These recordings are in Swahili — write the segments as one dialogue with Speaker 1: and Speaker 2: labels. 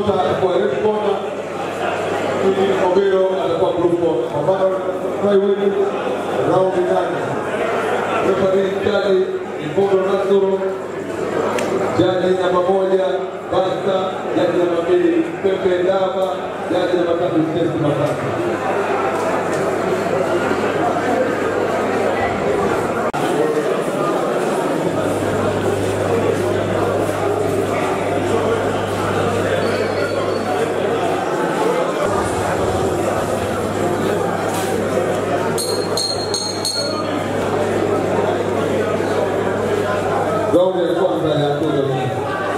Speaker 1: Nyota atakuwa red corner, Ili Obero atakuwa blue corner. Pambano flyweight raundi nane. Referee mkali Ipodo Nasoro, jaji namba moja Basta, jaji namba mbili Pepe Ndaba, jaji namba tatu Stesi Matata. Raundi ya kwanza ya tuzo hii.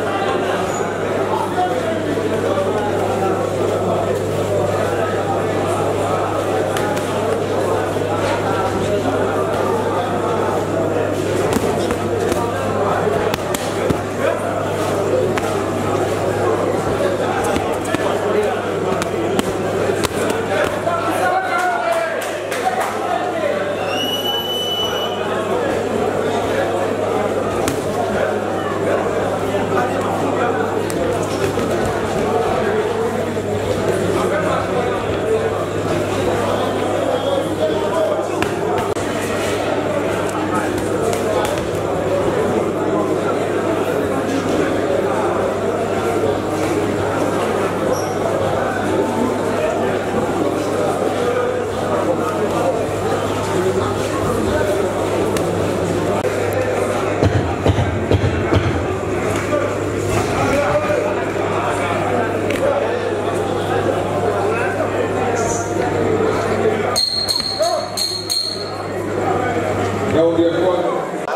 Speaker 1: Raundi ya kwanza.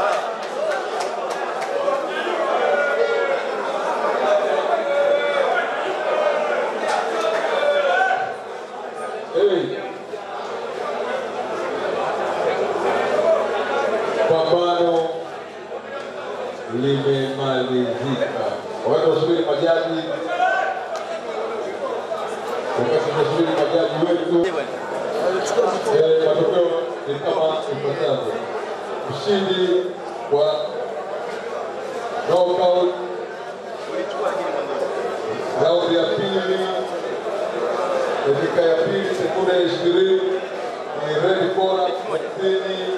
Speaker 1: Hey. Pambano limemalizika. Wakati wasubiri majaji, wakati tunasubiri majaji wetu Eh, matokeo ni kama ifuatavyo. Mshindi wa knockout raundi ya pili, dakika ya pili sekunde ishirini ni red corner thelathini